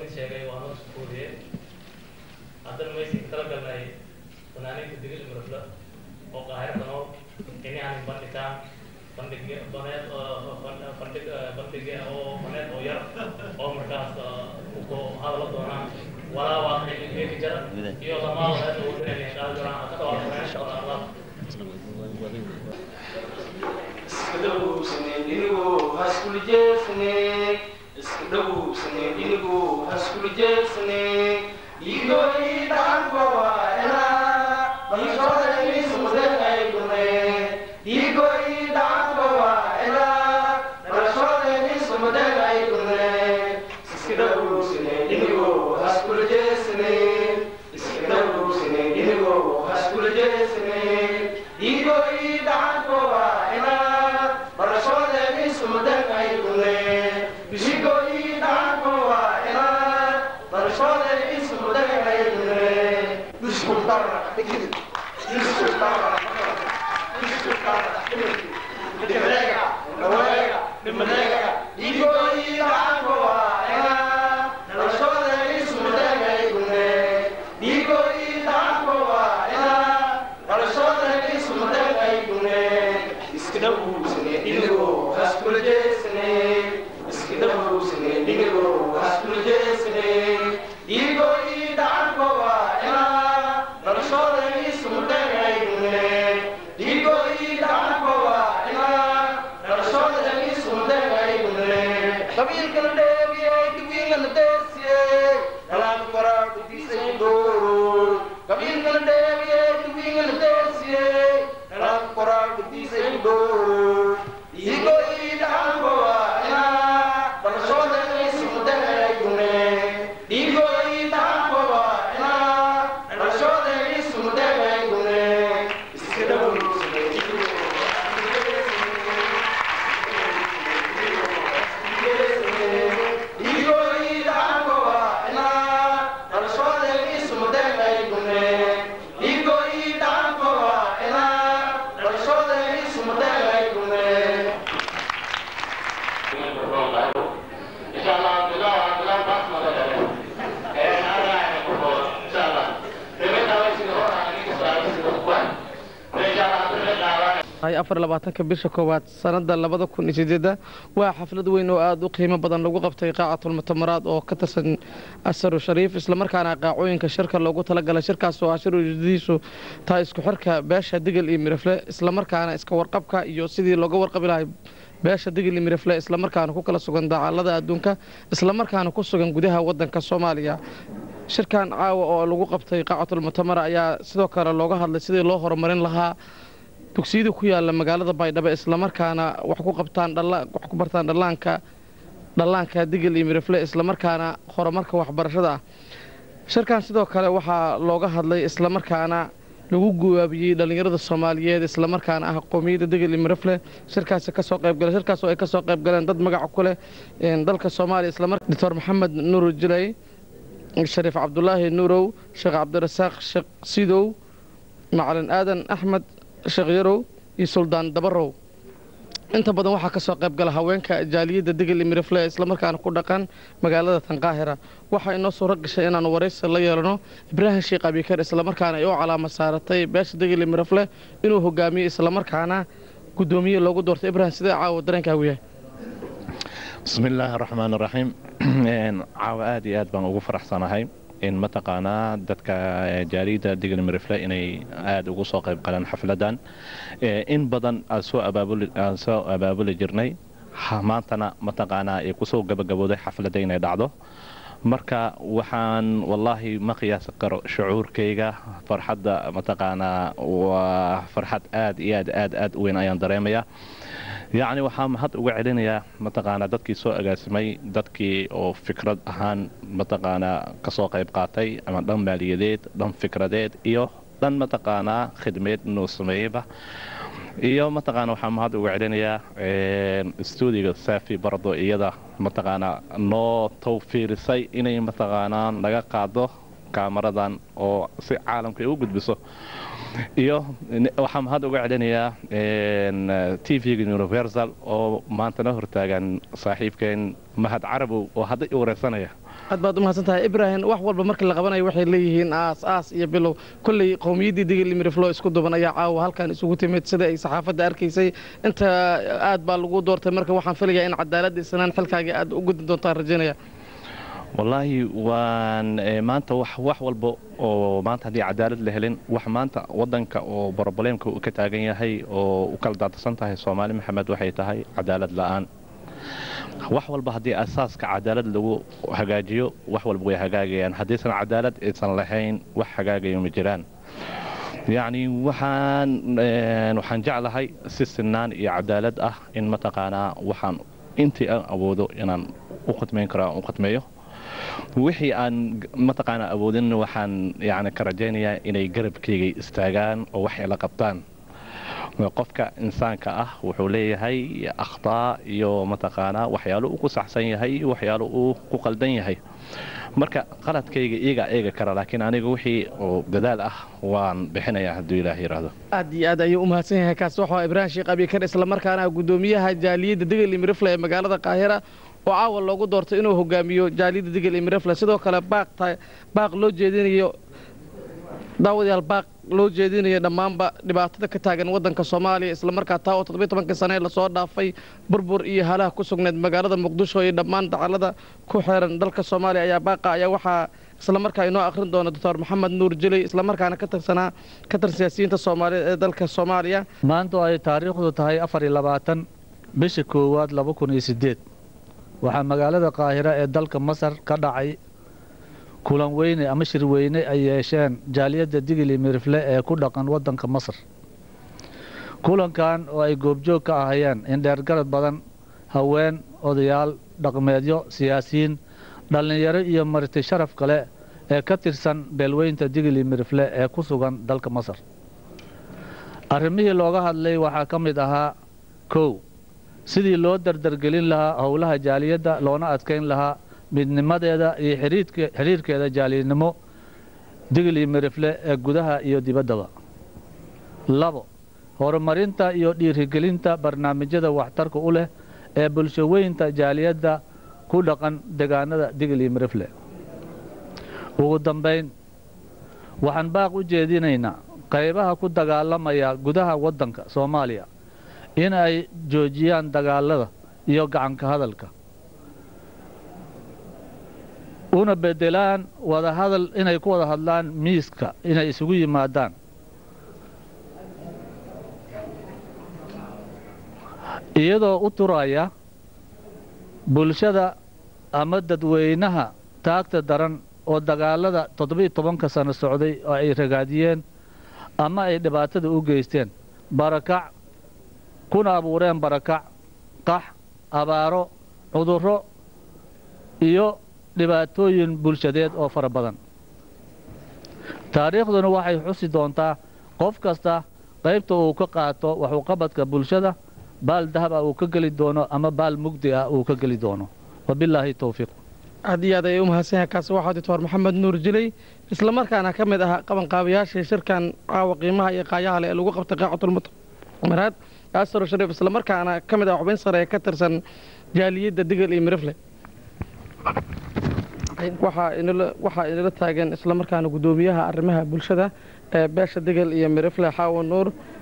idin sheegay waa noo sukuudiyey haddana maysin kala galnay fanaaniinta digil mirafla oo qaahirada nool ini aan bandhigaan bandhig baneed bandhig bandhig oo baneed oo yar oo markaas ku hadala doonaan walaa waa qiimeeki jara iyo lamaa wareed oo wadanaya qaadi doonaan ka dhawaa fanaaniinta oo allah iskadhowsane inigu haskula jeesane iskadhowsane inigu haskula jeesane igoidhaankowaena isodenisumudeaygune igoidhaankowaena barashodenisumudeaygune iskadhowsane inigu haskula jeesane iskadhowsane inigu haskula jeesane igoidhaankowaena barashodenisumudeaygune igoidhaankowaena barashodenisumudeaygune disculpara disculpara disculpara Dimenega, Noruega, Dimenega, igoidhaankowaena barashodenisumudeaygune igoidhaankowaena barashodenisumudeaygune iskadhowsane inigo haskula jeesane iskadhowsane inigo haskula jeesane igo idhaankowaena barashodenisumudeaygune igo idhaankowaena barashodenisumudeaygune qabiilkana dheegiyey diwiingana deesiyey dhalaan koraadhutiisay dooro qabiilkana dheegiyey diwiingana deesiyey dhalaan koraadhutiisay dooro igo idhaankowaena barashodenisumudeaygune igo idhaankowaena barashodenisumudeaygune iskadhowsane igo idhaankowaena barashodenisumudeaygune igo idhaankowaena barashodenisumudeaygune afar labaatanka bisha koowaad sanada labada kun iyo sideeda waa xaflad weyn oo aada u qiimo badan lagu qabtay qaacatulmutamaraad oo ka tirsan asaru shariif islamarkaana qaacooyinka shirka loogu talagalay shirkaas oo ah shir ujeedadiisu tahay isku xirka beesha digil iyo mirafle islamarkaana iska warqabka iyo sidii looga warqabi lahay beesha digil iyo mirafle islamarkaana ku kala sugan daacalada adduunka islamarkaana ku sugan gudaha wadanka soomaaliya shirkan caawa oo lagu qabtay qaacatulmutamara ayaa sidoo kale looga hadlay sidii loo horumarin lahaa dugsiyada ku yaala magaalada baydhabo islamarkaana wax ku qabtaan wax ku bartaan dhallaanka dhallaanka digil iyo mirifle islamarkaana horumarka waxbarashada ah shirkan sidoo kale waxaa looga hadlay islamarkaana lagu guwaabiyey dhallinyarada soomaaliyeed islamarkaana ah qoomiyadda digil iyo mirifle shirkaasi kasoo qaybgala shirkaas oo ay kasoo qaybgaleen dad magaca ku leh dalka soomaaliya islamar doctor maxamed nuur jilay shariif cabdulaahi nuurow sheekh cabdirasaaq sheekh sidow macalin aadan axmed sheekh yarow iyo suldaan dabarow inta badan waxaa kasoo qayb gala haweenka jaaliyadda digil mirifle islamarkaana ku dhaqan magaalada tanqaahira waxaa inoo suuro gashay inaanu waraysi la yeelano ibraahim sheekh abikar islamarkaana ay u calaama saaratay beesha digil mirifle inuu hogaamiyo islamarkaana gudoomiye loogu doortay ibraahim sidee caawa dareenkaagu yahay bismi illaahi raxmaan raxiim caawa aad iyo aad baan ugu faraxsanahay in mataqaanaa dadka jaaliyadda digil mirifle inay aada ugu soo qayb galaan xafladan in badan aan soo abaabuli-aan soo abaabuli jirnay maantana mataqaanaa ay kusoo gabagabooday xafladda inay dhacdo marka waxaan wallaahi ma qiyaasi karo shucuurkayga farxadda mataqaanaa waa farxad aad iyo aad aad aad u weyn ayaan dareemayaa yacni waxaa mahad uga celinayaa mataqaanaa dadkii soo agaasimay dadkii oo fikrad ahaan mataqaanaa kasoo qayb qaatay ama dhan maaliyadeed dhan fikradeed iyo dhan mataqaanaa khidmeed inuu sameeyeyba iyo mataqaana waxaa mahad uga celinayaa stuudiga saafi bardo iyada mataqaanaa noo tawfiirisay inay mataqaanaa naga qaado kaamaradan oo si caalamka ay u gudbiso iyo waxaa mahad uga celinayaa t v-ga universal oo maanta na hortaagan saaxiibkeen mahad carabow oo hadda i wareysanaya aad baad u mahadsan tahay ibraahim wax walba markii la qabanayo waxay leeyihiin aas aas iyo bilow kolley qowmiyaddii digil miriflo isku duban ayaa caawa halkan isugu timid sida ay saxaafadda arkaysay inta aad baa lagu doortay marka waxaan filayaa in cadaaladda isnaan xilkaagii aad u gudin doontaan rajaynaya wallaahi waan eh, maanta wax wax walba oo maanta haddii cadaalad la helin wax maanta wadanka oo broboleemka uu ka taagan yahay oo u kala daadsan tahay soomaali maxamed waxay tahay cadaalad la'aan wax walba haddii asaaska cadaalad lagu hagaajiyo wax walba way hagaagayaan haddiisan cadaalad aysan lahayn wax hagaagayo ma jiraan yacni waxaan eh, waxaan jeclahay si sinaan iyo cadaalad ah in mataqaanaa waxaan intii aan awoodo inaan u khidmayn karo aan u khidmeeyo wixii aan mataqaanaa awoodin waxaan yani ka rajaynayaa inay garabkayga istaagaan oo wax ila qabtaan qofka insaanka ah wuxuu leeyahay akhtaa iyo mataqaanaa waxyaalo uu ku saxsan yahay iyo waxyaalo uu ku qaldan yahay marka qaladkayga iyagaa eega kara laakiin aniga wixii oo dadaal ah waan bixinayaa hadduu ilaah yidhaahdo aad iyo aad ayuu u mahadsan yahay kaasi waxaa ibraahim sheekh abikar islamarkaana gudoomiyaha jaaliyadda digil imirifle ee magaalada qaahira oo caawa loogu doortay inuu hogaamiyo jaaliyadda digil imirifle sidoo kale baaq ta- baaq loo jeedinayo daawadayaal baaq loo jeedinayo dhammaanba dhibaatada ka taagan waddanka soomaaliya islamarkaa taa oo toddobiy tobankii sane ee lasoo dhaafay burbur iyo halaha ku sugneed magaalada muqdisho iyo dhammaan dacalada ku xeeran dalka soomaaliya ayaa baaqa ayaa waxaa islamarkaa inoo akhrin doona doctor maxamed nuur jeley islamarkaana ka tirsanaa ka tir siyaasiyiinta soomaaliyeed ee dalka soomaaliya maanta oo ay taariikhdu tahay afar iyo labaatan bisha koowaad laba kun iyo siddeed waxaa magaalada qaahira ee dalka masar ka dhacay kulan weyne ama shir weyne ay yeesheen jaaliyadda digili mirifle ee ku dhaqan waddanka masar kulankan oo ay goobjoog ka ahayeen indheergarad badan haween odayaal dhaqmeedyo siyaasiyiin dhallinyaro iyo marti sharaf kale ee ka tirsan beelweynta digili mirifle ee ku sugan dalka masar arrimihii looga hadlay waxaa ka mid ahaa kow sidii loo dardargelin lahaa howlaha jaaliyadda loona adkayn lahaa midnimadeeda iyo xiriidke- xiriirkeeda jaaliyadnimo digli mirifle ee gudaha iyo dibaddaba labo horumarinta iyo dhiirigelinta barnaamijyada waxtarka u leh ee bulshoweynta jaaliyadda ku dhaqan degaanada digli mirifle ugu dambayn waxaan baaq u jeedinaynaa qaybaha ku dagaalamaya gudaha waddanka soomaaliya in ay joojiyaan dagaalada iyo gacanka hadalka una bedelaan wada hadal inay ku wada hadlaan miiska inay isugu yimaadaan iyadoo u turaya bulshada ama dadweynaha taagta daran oo dagaalada toddobiiyo tobanka sano socday oo ay ragaadiyeen ama ay dhibaatada u geysteen barakac kuna abuureen barakac qax abaaro cudurro iyo dhibaatooyin bulshadeed oo fara badan taariikhduna waxay xusi doontaa qof kasta qaybta uu ka qaato waxuqabadka bulshada baal dahab ah uu ka geli doono ama baal mugdi ah uu ka geli doono wabilaahi towfiiq aad iyo aad ayay u mahadsan yahay kaasi waxaa doctor maxamed nuur jiley islamarkaana ka mid ah qabanqaabayaashii shirkan caawa qiimaha iyo qaayaha leh ee lagu qabtay qaacatulmumaraad asaro shariif islamarkaana ka mid ah xubin sare ee ka tirsan jaaliyadda digil iyo mirifle waxaa inala waxaa inala taagan islamarkaana guddoomiyaha arrimaha bulshada ee beesha digil iyo mirifle xaawa nuur